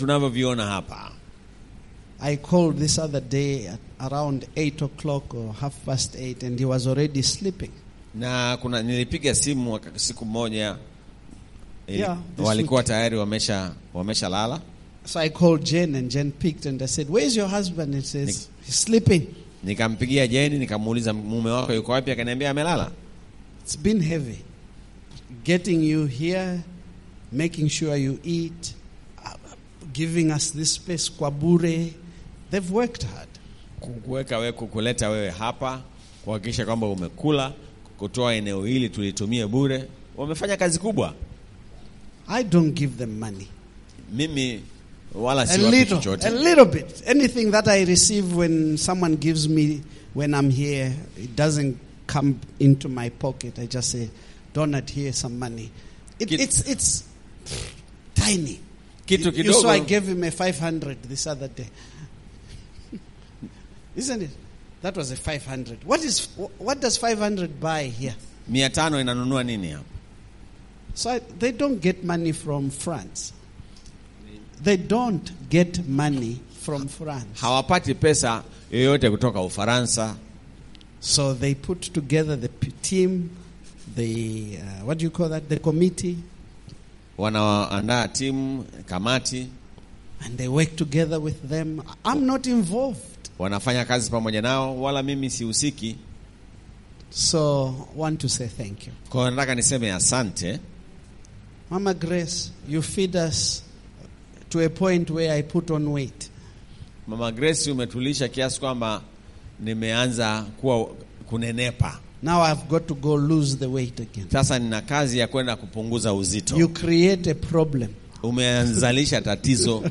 tunavyoviona hapa. I called this other day at around 8 o'clock or half past 8, and he was already sleeping. Na kuna nilipiga simu waka- siku moja ili- Yeah, this walikuwa tayari wamesha wamesha lala. So I called Jen, and Jen picked, and I said, Where's your husband? He says, He's sleeping. Nikampigia Jeni nikamuuliza mume wako yuko wapi, akaniambia amelala. It's been heavy. Getting you here, making sure you eat, uh, giving us this space, Kwabure. They've worked hard. kukuweka wewe, kukuleta wewe hapa, kuhakikisha kwamba umekula, kutoa eneo hili tulitumie bure. Wamefanya kazi kubwa. I don't give them money. Mimi wala A si wapi little, chochote. a little bit. Anything that I receive when someone gives me when I'm here, it doesn't come into my pocket. I just say, Donald, here's some money. It, Kid- it's it's tiny. Kitu You- you saw I kidogo gave him a 500 this other day. Isn't it? That was a 500. What is what does 500 buy here? mia tano inanunua nini hapa? So I, they don't get money from France. They don't get money from France. Hawapati pesa yoyote kutoka Ufaransa. So they put together the p- team, the uh, what do you call that? The committee, Wanaandaa timu, kamati, and they work together with them. I'm not involved. wanafanya kazi pamoja nao, wala mimi sihusiki. So want to say thank you, Kwa hiyo nataka niseme asante. Mama Grace. You feed us to a point where I put on weight. Mama Grace, umetulisha kiasi kwamba nimeanza kuwa kunenepa. Now I've got to go lose the weight again. Sasa nina kazi ya kwenda kupunguza uzito. You create a problem, Umeanzalisha tatizo,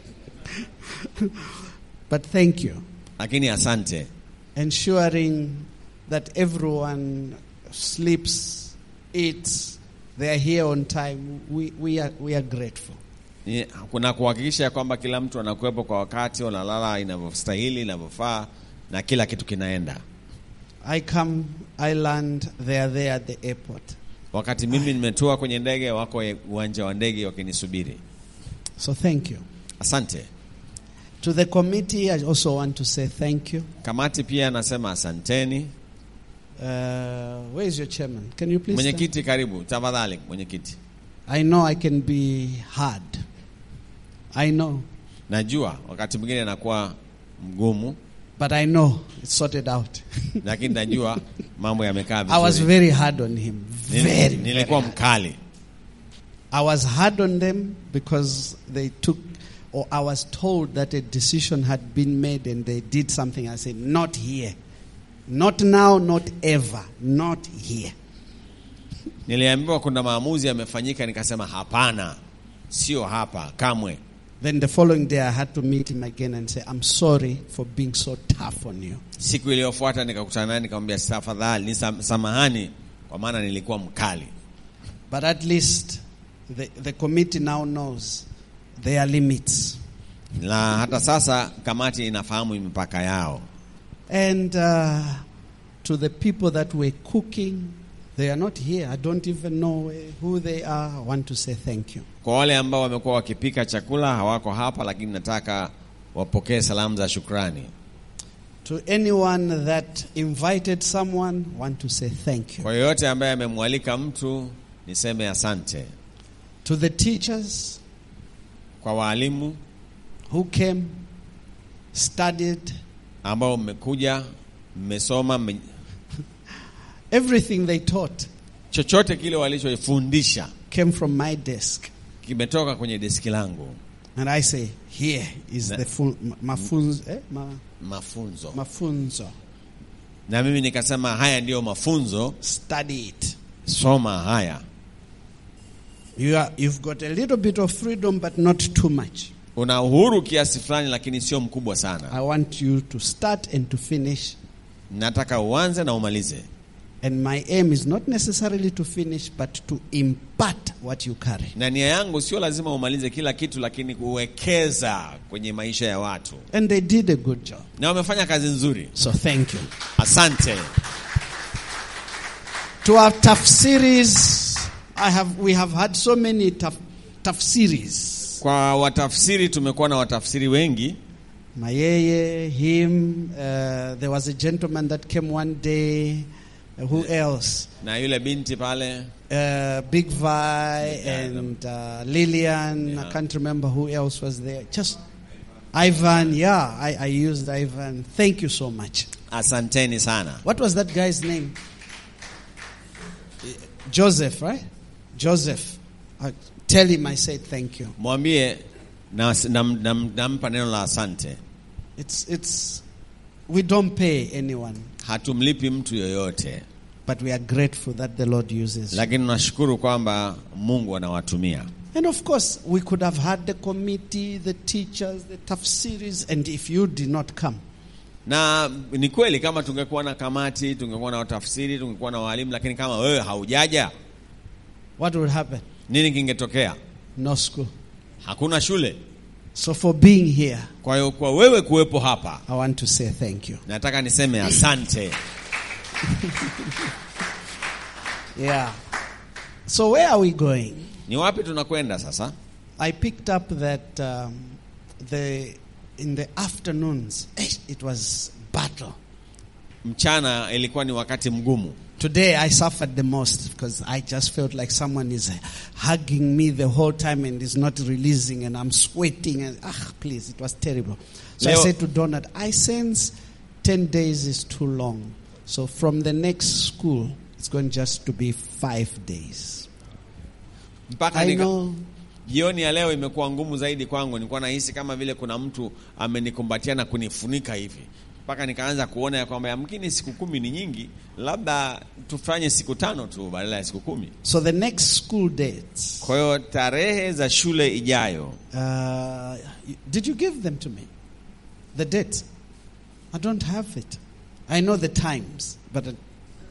but thank you. lakini asante. ensuring that everyone sleeps, eats, they are here on time. We, we, are, we are grateful. Ni- Kuna kuhakikisha ya kwamba kila mtu anakuwepo kwa wakati, wanalala inavyostahili, inavyofaa na kila kitu kinaenda. I come, I land, they are there at the airport. Wakati mimi nimetua kwenye ndege, wako uwanja wa ndege wakinisubiri. So thank you. Asante. To the committee, I also want to say thank you. Kamati pia nasema asanteni. Uh, where is your chairman? Can you please? stand? Mwenyekiti, karibu tafadhali. Mwenyekiti, I know I can be hard. I know. najua wakati mwingine anakuwa mgumu, But I know it's sorted out. lakini najua mambo yamekaa I was vizuri. very hard on him. Nil- Very, very Nilikuwa hard. mkali, I was hard on them because they took, or I was told that a decision had been made and they did something. I said, not here. Not now, not ever. Not here. niliambiwa kuna maamuzi yamefanyika, nikasema hapana, sio hapa kamwe. Then the following day, I had to meet him again and say, I'm sorry for being so tough on you. Siku iliyofuata nikakutana naye nikamwambia, tafadhali ni sam- samahani, kwa maana nilikuwa mkali, But at least the, the committee now knows there are limits. na hata sasa kamati inafahamu mipaka yao. And uh, to the people that were cooking, they are not here. I don't even know uh, who they are. I want to say thank you. Kwa wale ambao wamekuwa wakipika chakula hawako hapa, lakini nataka wapokee salamu za shukrani. To anyone that invited someone, want to say thank you. Kwa yoyote ambaye amemwalika mtu niseme asante. To the teachers Kwa waalimu who came, studied, ambao mmekuja, mmesoma, mme... everything they taught chochote kile walichofundisha came from my desk. kimetoka kwenye deski langu. And I say, here is Na- the full, mafunzo, eh, ma, Mafunzo mafunzo. na mimi nikasema haya ndiyo mafunzo, Study it. soma haya. You are, you've got a little bit of freedom, but not too much. Una uhuru kiasi fulani, lakini sio mkubwa sana. I want you to start and to finish. Nataka uanze na umalize, And my aim is not necessarily to finish, but to impart what you carry. na nia yangu sio lazima umalize kila kitu, lakini kuwekeza kwenye maisha ya watu, And they did a good job. na wamefanya kazi nzuri. So thank you. Asante. To our tough series, I have we have had so many tough tough series. Kwa watafsiri tumekuwa na watafsiri wengi. Mayeye, him, uh, there was a gentleman that came one day. Uh, who else? na yule binti pale Uh, Big Vi Yeah, and uh, Lillian. Yeah. I can't remember who else was there. Just Ivan. Yeah, I, I used Ivan. Thank you so much. asanteni sana. What was that guy's name? Joseph, right? Joseph. I tell him I said thank you. Mwambie nampa na, na, nampa neno la asante. It's it's we don't pay anyone, Hatumlipi mtu yoyote, but we are grateful that the Lord uses. lakini tunashukuru kwamba Mungu anawatumia. and of course, we could have had the committee, the teachers, the tough series, and if you did not come, Na ni kweli kama tungekuwa na kamati, tungekuwa na watafsiri, tungekuwa na walimu, lakini kama wewe haujaja, what would happen? nini kingetokea? No school. Hakuna shule. So for being here, Kwa hiyo kwa wewe kuwepo hapa, I want to say thank you. nataka niseme asante. Yeah. So where are we going? Ni wapi tunakwenda sasa? I picked up that um, the in the afternoons eh, it was battle. Mchana ilikuwa ni wakati mgumu. Today I suffered the most because I just felt like someone is hugging me the whole time and is not releasing and I'm sweating and ah please it was terrible. So I Leo- said to Donald, I sense 10 days is too long. So from the next school it's going just to be 5 days. Mpaka I nika, know jioni ya leo imekuwa ngumu zaidi kwangu. Nilikuwa nahisi kama vile kuna mtu amenikumbatia na kunifunika hivi, mpaka nikaanza kuona ya kwamba yamkini siku kumi ni nyingi, labda tufanye siku tano tu badala ya siku kumi. so the next school dates Kwa hiyo tarehe za shule ijayo, Uh, did you give them to me? The dates? I don't have it. I know the times, but uh,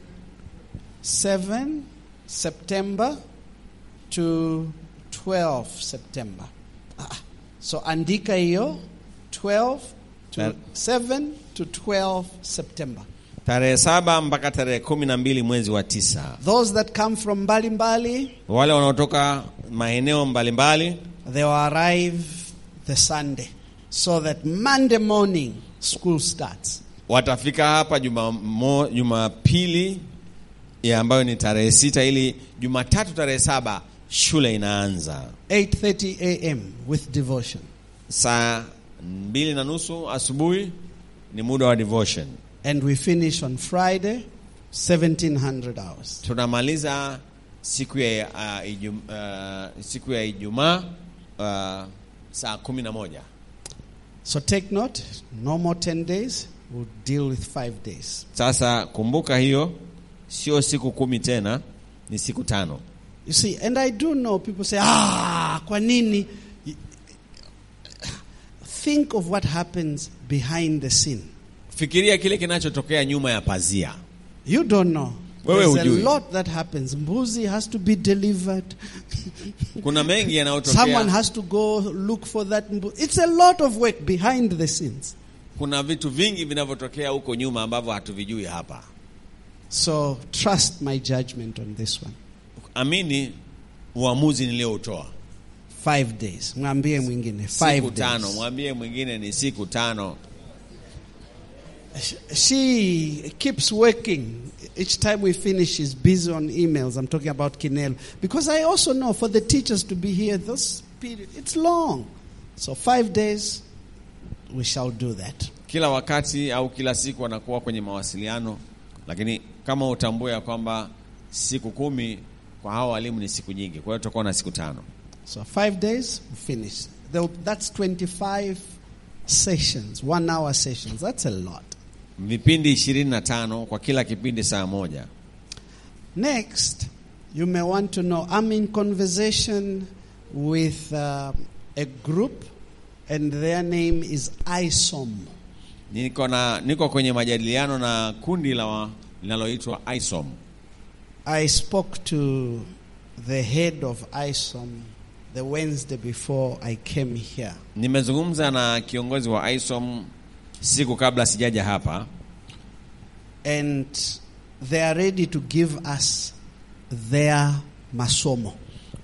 7 September to 12 September. Ah, so andika hiyo 12 to That- 7 to 12 September. tarehe saba mpaka tarehe kumi na mbili mwezi wa tisa. Those that come from Mbali Mbali, Wale wanaotoka maeneo mbalimbali they will arrive the Sunday so that Monday morning school starts. watafika hapa Jumamo- Jumapili ya ambayo ni tarehe sita ili Jumatatu tarehe saba shule inaanza 8:30 a.m. with devotion. saa mbili na nusu asubuhi ni muda wa devotion. And we finish on Friday 1700 hours. Tunamaliza siku ya uh, ijum, uh, siku ya Ijumaa uh, saa kumi na moja. So take note, no more 10 days, we'll deal with 5 days. Sasa kumbuka hiyo sio siku kumi tena, ni siku tano. You see, and I do know people say, "Ah, kwa nini?" Think of what happens behind the scene. Fikiria kile kinachotokea nyuma ya pazia. You don't know. Wewe There's a hujui. lot that happens. Mbuzi has to be delivered. Kuna mengi Someone yanayotokea. has to go look for that mbuzi. It's a lot of work behind the scenes. Kuna vitu vingi vinavyotokea huko nyuma ambavyo hatuvijui hapa. So trust my judgment on this one. Amini uamuzi nilioutoa. Five days. Mwambie mwingine. Five Siku tano, days. mwambie mwingine ni siku tano. She keeps working. Each time we finish, she's busy on emails. I'm talking about Kinel. Because I also know for the teachers to be here this period, it's long. So five days, we shall do that. Kila wakati au kila siku wanakuwa kwenye mawasiliano, lakini kama utambue ya kwamba siku kumi kwa hao walimu ni siku nyingi, kwa hiyo tutakuwa na siku tano. So five days, we finish. There- That's 25 sessions, one hour sessions. That's a lot. Vipindi ishirini na tano kwa kila kipindi saa moja. Next, you may want to know I'm in conversation with um, a group, and their name is ISOM. Niko na niko kwenye majadiliano na kundi la wa- linaloitwa ISOM. I spoke to the head of ISOM the Wednesday before I came here. Nimezungumza na kiongozi wa ISOM siku kabla sijaja hapa, And they are ready to give us their masomo.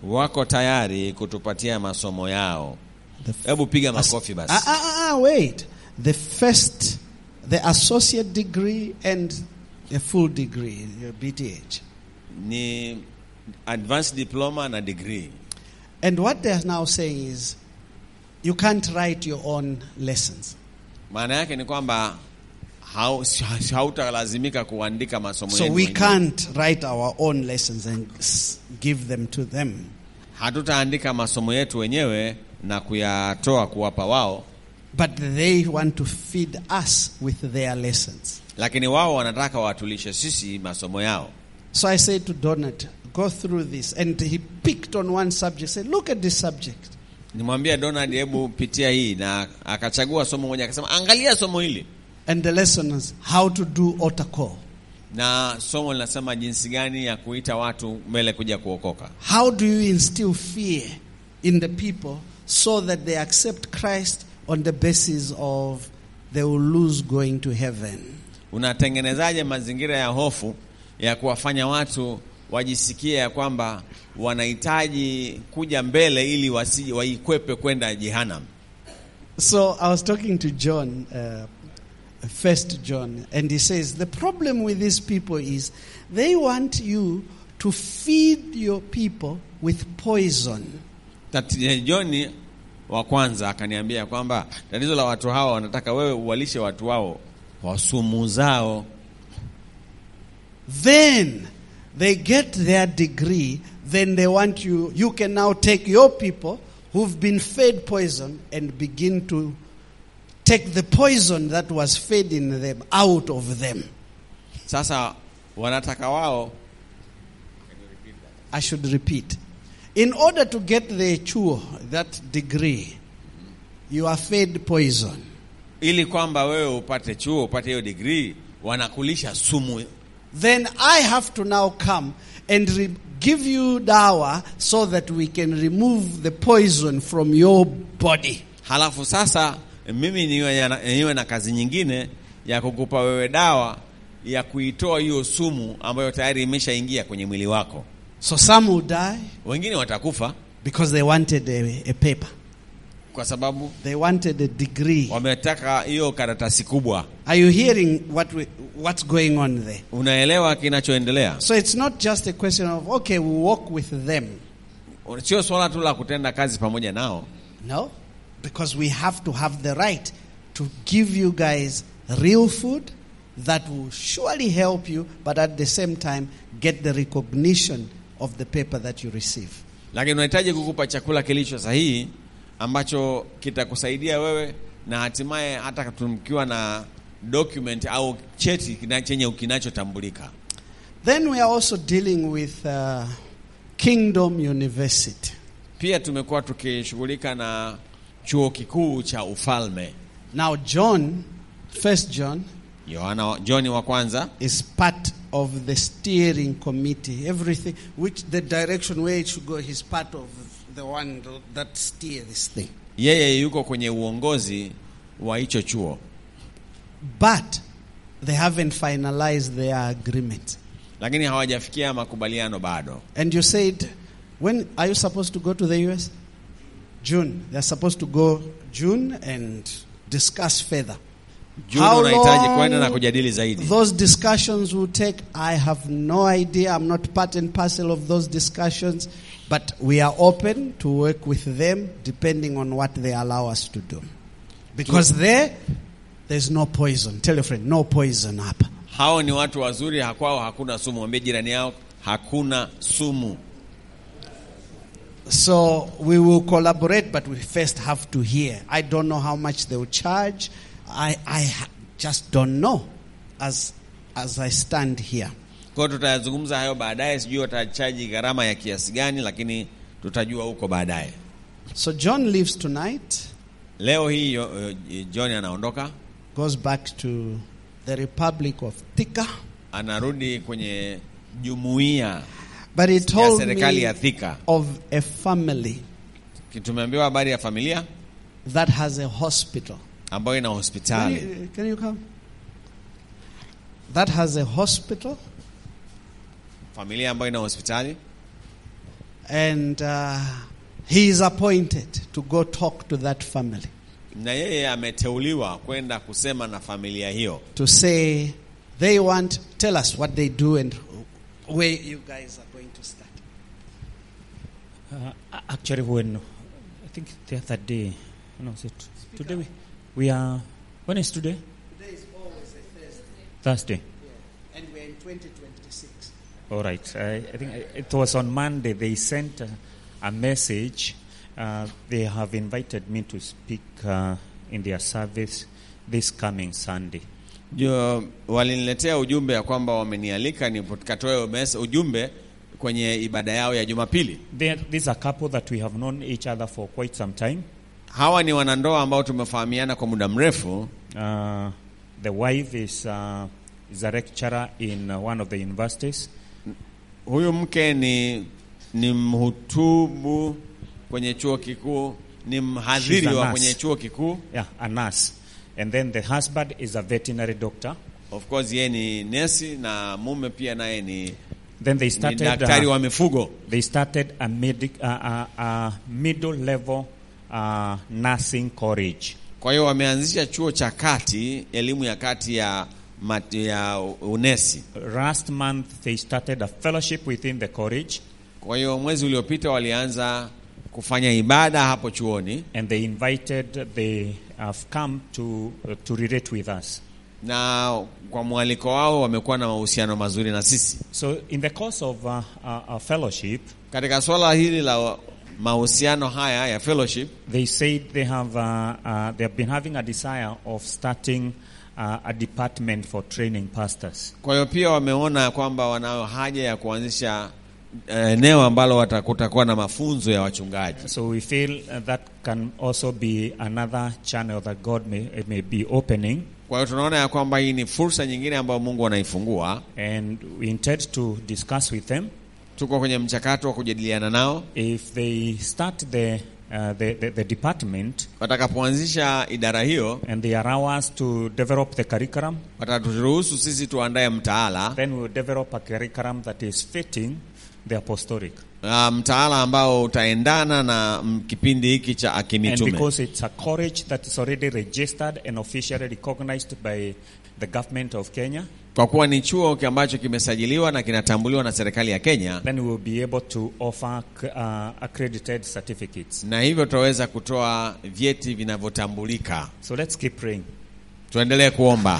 wako tayari kutupatia masomo yao. The f- Hebu piga as- makofi basi. Ah, ah, ah, ah, wait. The first, the associate degree and a full degree, your BTH. Ni advanced diploma na degree. And what they're now saying is, you can't write your own lessons. Maana yake ni kwamba hau- hautalazimika kuandika masomo So yenu we wenyewe. can't write our own lessons and s- give them to them. Hatutaandika masomo yetu wenyewe na kuyatoa kuwapa wao, But they want to feed us with their lessons. lakini wao wanataka watulishe sisi masomo yao. So I said to Donald, go through this. And he picked on one subject, said, look at this subject. Nimwambia Donald, hebu pitia hii, na akachagua somo moja, akasema angalia somo hili, And the lesson is how to do altar call. na somo linasema jinsi gani ya kuita watu mbele kuja kuokoka. How do you instill fear in the people so that they accept Christ on the basis of they will lose going to heaven? Unatengenezaje mazingira ya hofu ya kuwafanya watu wajisikie ya kwamba wanahitaji kuja mbele ili wasije waikwepe kwenda jehanamu? So I was talking to John, uh, First John, and he says the problem with these people is they want you to feed your people with poison. Tati- John wa kwanza akaniambia kwamba tatizo la watu hawa wanataka wewe uwalishe watu wao kwa sumu zao. Then they get their degree, then they want you, you can now take your people who've been fed poison and begin to take the poison that was fed in them out of them. Sasa wanataka wao I should repeat. In order to get the chuo, that degree, you are fed poison. ili kwamba wewe upate chuo upate hiyo degree, wanakulisha sumu. Then I have to now come and re- give you dawa so that we can remove the poison from your body. Halafu sasa mimi niwe na, niwe na kazi nyingine ya kukupa wewe dawa ya kuitoa hiyo sumu ambayo tayari imeshaingia kwenye mwili wako. So some will die Wengine watakufa because they wanted a, a paper. kwa sababu They wanted a degree. wametaka hiyo karatasi kubwa. Are you hearing what we, what's going on there? Unaelewa kinachoendelea? So it's not just a question of, okay, we walk with them. Sio swala tu la kutenda kazi pamoja nao, No, because we have to have the right to give you guys real food that will surely help you, but at the same time get the recognition of the paper that you receive. lakini unahitaji kukupa chakula kilicho sahihi ambacho kitakusaidia wewe na hatimaye hata tumkiwa na document au cheti kina- chenye kinachotambulika. Then we are also dealing with uh, Kingdom University. Pia tumekuwa tukishughulika na chuo kikuu cha ufalme. Now, John, First John, Yohana John wa kwanza is part of the steering committee. Everything, which the direction where it should go, he's part of the one that steer this thing. yeye yuko kwenye uongozi wa hicho chuo, But they haven't finalized their agreement. lakini hawajafikia makubaliano bado. And you said, when are you supposed to go to the US? June. They're supposed to go June and discuss further. Juni How unahitaji long kwenda na kujadili zaidi. Those discussions will take, I have no idea. I'm not part and parcel of those discussions, but we are open to work with them depending on what they allow us to do. Because there, there's no poison. Tell your friend, no poison up. Hao ni watu wazuri, hakwao hakuna sumu. Mwambie jirani yao hakuna sumu. So we will collaborate, but we first have to hear. I don't know how much they will charge. I, I ha- just don't know as, as I stand here. Kwa hiyo tutayazungumza hayo baadaye, sijui watachaji gharama ya kiasi gani, lakini tutajua huko baadaye. So John leaves tonight, Leo hii yo- yo- John anaondoka, goes back to the Republic of Thika. anarudi kwenye jumuiya But he ya told serikali me ya Thika. of a family Tumeambiwa habari ya familia that has a hospital. ambayo ina Can hospitali you, can you come? That has a hospital, familia ambayo ina hospitali And uh, he is appointed to go talk to that family na yeye ameteuliwa kwenda kusema na familia hiyo to say they want, tell us what they do and where you guys are going to start. Uh, actually, when I think the other day, no, is it today? We, we are. When is today? Today is always a Thursday, Thursday. and we're in 2026. All right. I, I think it was on Monday. They sent a, a message. Uh, they have invited me to speak uh, in their service this coming Sunday. Jo, waliniletea ujumbe ya kwamba wamenialika nikatoe mes- ujumbe kwenye ibada yao ya Jumapili. They, this is a couple that we have known each other for quite some time. Hawa ni wanandoa ambao tumefahamiana kwa muda mrefu. Uh, the wife is uh, is a lecturer in uh, one of the universities. Huyu mke ni ni mhutubu kwenye chuo kikuu, ni mhadhiri She's a wa nurse. kwenye chuo kikuu. Yeah, a nurse. And then the husband is a veterinary doctor. Of course yeye ni nesi na mume pia naye ni, Then they ni started. daktari uh, wa mifugo. they started a, medic, uh, uh, uh, middle level uh, nursing college. Kwa hiyo wameanzisha chuo cha kati, elimu ya kati ya, mat, ya unesi. Last month, they started a fellowship within the college, Kwa hiyo mwezi uliopita walianza kufanya ibada hapo chuoni and they invited, they have come to, uh, to relate with us. na kwa mwaliko wao wamekuwa na mahusiano mazuri na sisi. So, in the course of uh, uh, a fellowship, Katika swala hili la mahusiano haya ya fellowship, they said they have, uh, uh, they have been having a desire of starting uh, a department for training pastors. kwa hiyo pia wameona kwamba wanayo haja ya kuanzisha eh, eneo ambalo wata- kutakuwa na mafunzo ya wachungaji. So we feel uh, that can also be another channel that God may, may be opening. Kwa hiyo tunaona ya kwamba hii ni fursa nyingine ambayo Mungu anaifungua. And we intend to discuss with them Tuko kwenye mchakato wa kujadiliana nao. if they start the, uh, the, the, the department Watakapoanzisha idara hiyo, and they allow us to develop the curriculum, wataturuhusu sisi tuandae mtaala then we'll develop a curriculum that is fitting the apostolic. uh, mtaala ambao utaendana na mm, kipindi hiki cha And akimitume. because it's a college that is already registered and officially recognized by the government of Kenya, Kwa kuwa ni chuo ki- ambacho kimesajiliwa na kinatambuliwa na serikali ya Kenya, then we will be able to offer uh, accredited certificates. na hivyo tutaweza kutoa vyeti vinavyotambulika. So let's keep praying. Tuendelee kuomba.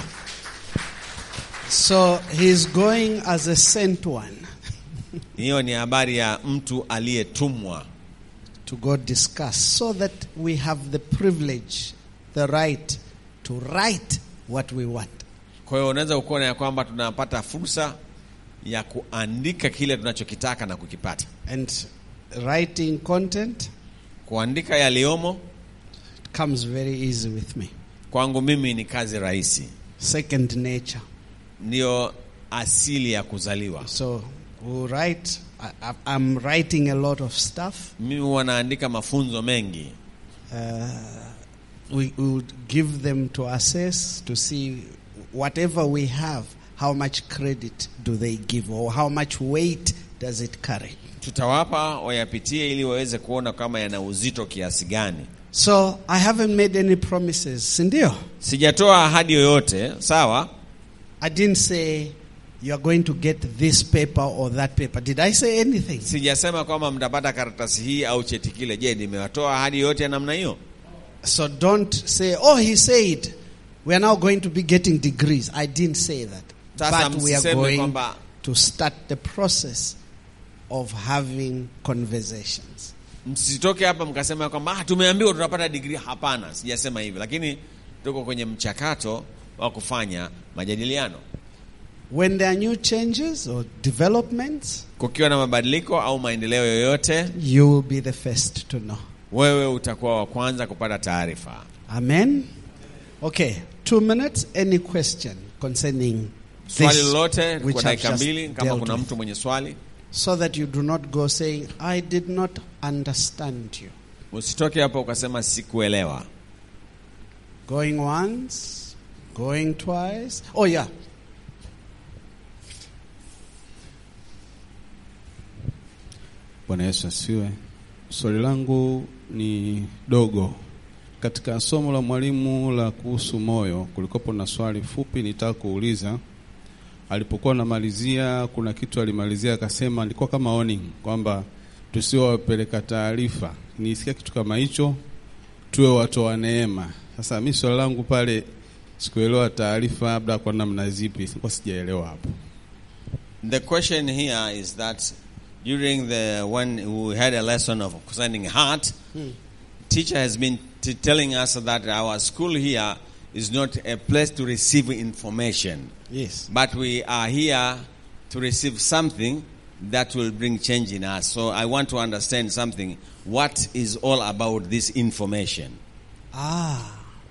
So he's going as a sent one Hiyo ni habari ya mtu aliyetumwa, to go discuss so that we have the privilege, the right to write what we want. kwa hiyo unaweza kuona ya kwamba tunapata fursa ya kuandika kile tunachokitaka na kukipata. And writing content Kuandika yaliyomo comes very easy with me. kwangu mimi ni kazi rahisi, Second nature. ndiyo asili ya kuzaliwa. So we'll write. I, I- I'm writing a lot of stuff. Mimi huwa naandika mafunzo mengi Uh, we, we would give them to assess to see whatever we have, how much credit do they give or how much weight does it carry. tutawapa wayapitie ili waweze kuona kama yana uzito kiasi gani. So I haven't made any promises. Sindio? Sijatoa ahadi yoyote, sawa. I didn't say you are going to get this paper or that paper. Did I say anything? Sijasema kwamba mtapata karatasi hii au cheti kile. Je, nimewatoa ahadi yoyote ya namna hiyo? So don't say, oh, he said we are now going to be getting degrees. I didn't say that. Sasa but we are msiseme going kwamba to start the process of having conversations. msitoke hapa mkasema kwamba ah, tumeambiwa tutapata digrii. Hapana, sijasema hivyo, lakini tuko kwenye mchakato wa kufanya majadiliano. When there are new changes or developments, Kukiwa na mabadiliko au maendeleo yoyote, you will be the first to know. wewe utakuwa wa kwanza kupata taarifa. Amen. Okay, two minutes. Any question concerning Swali this, lolote which kwa I've dakika just mbili, kama dealt kuna with. mtu mwenye swali, so that you do not go saying, I did not understand you. usitoke hapo ukasema sikuelewa. Going once, going twice. Oh, yeah. Bwana Yesu asifiwe. Swali langu ni dogo. Katika somo la mwalimu la kuhusu moyo, kulikopo na swali fupi nitaka kuuliza. Alipokuwa anamalizia, kuna kitu alimalizia akasema, ilikuwa kama warning kwamba tusiwe wapeleka taarifa. Nisikia kitu kama hicho, tuwe watu wa neema. Sasa mi swali langu pale, sikuelewa taarifa labda kwa namna zipi, sikuwa sijaelewa hapo. The question here is that during the when we had a lesson of concerning heart, teacher has been t- telling us that our school here is not a place to receive information, Yes. but we are here to receive something that will bring change in us. So I want to understand something. What is all about this information? Ah.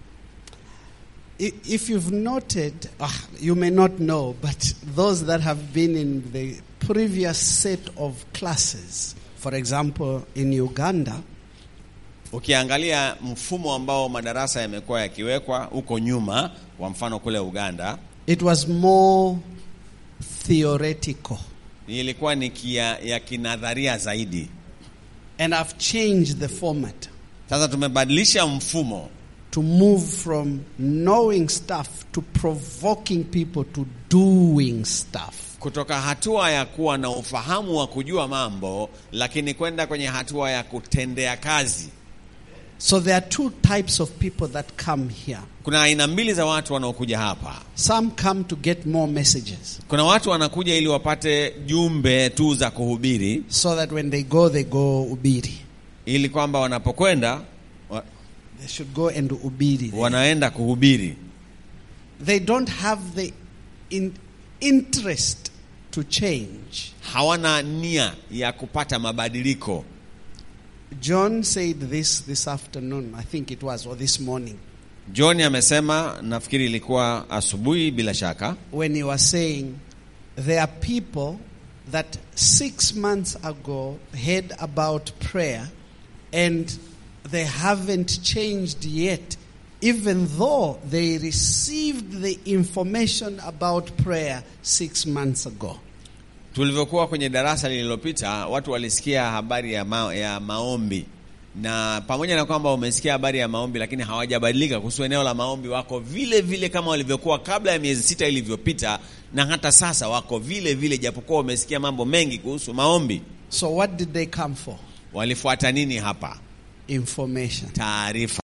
I- If you've noted, ah, you may not know, but those that have been in the previous set of classes, for example, in Uganda, Ukiangalia mfumo ambao madarasa yamekuwa yakiwekwa huko nyuma, kwa mfano kule Uganda, it was more theoretical. ilikuwa ni kia, ya kinadharia zaidi. And I've changed the format Sasa tumebadilisha mfumo to move from knowing stuff to provoking people to doing stuff. kutoka hatua ya kuwa na ufahamu wa kujua mambo, lakini kwenda kwenye hatua ya kutendea kazi. So there are two types of people that come here. Kuna aina mbili za watu wanaokuja hapa. Some come to get more messages Kuna watu wanakuja ili wapate jumbe tu za kuhubiri, so that when they go, they go ubiri. ili kwamba wanapokwenda wa, They should go and ubiri. wanaenda kuhubiri. They don't have the in, interest to change. Hawana nia ya kupata mabadiliko. John said this this afternoon, I think it was, or this morning, John amesema, nafikiri ilikuwa asubuhi bila shaka, when he was saying there are people that six months ago heard about prayer and they haven't changed yet, even though they received the information about prayer six months ago. tulivyokuwa kwenye darasa lililopita, watu walisikia habari ya, ma, ya maombi na pamoja na kwamba wamesikia habari ya maombi, lakini hawajabadilika kuhusu eneo la maombi. Wako vile vile kama walivyokuwa kabla ya miezi sita ilivyopita, na hata sasa wako vile vile, japokuwa wamesikia mambo mengi kuhusu maombi. So, what did they come for? Walifuata nini hapa? Information. Taarifa.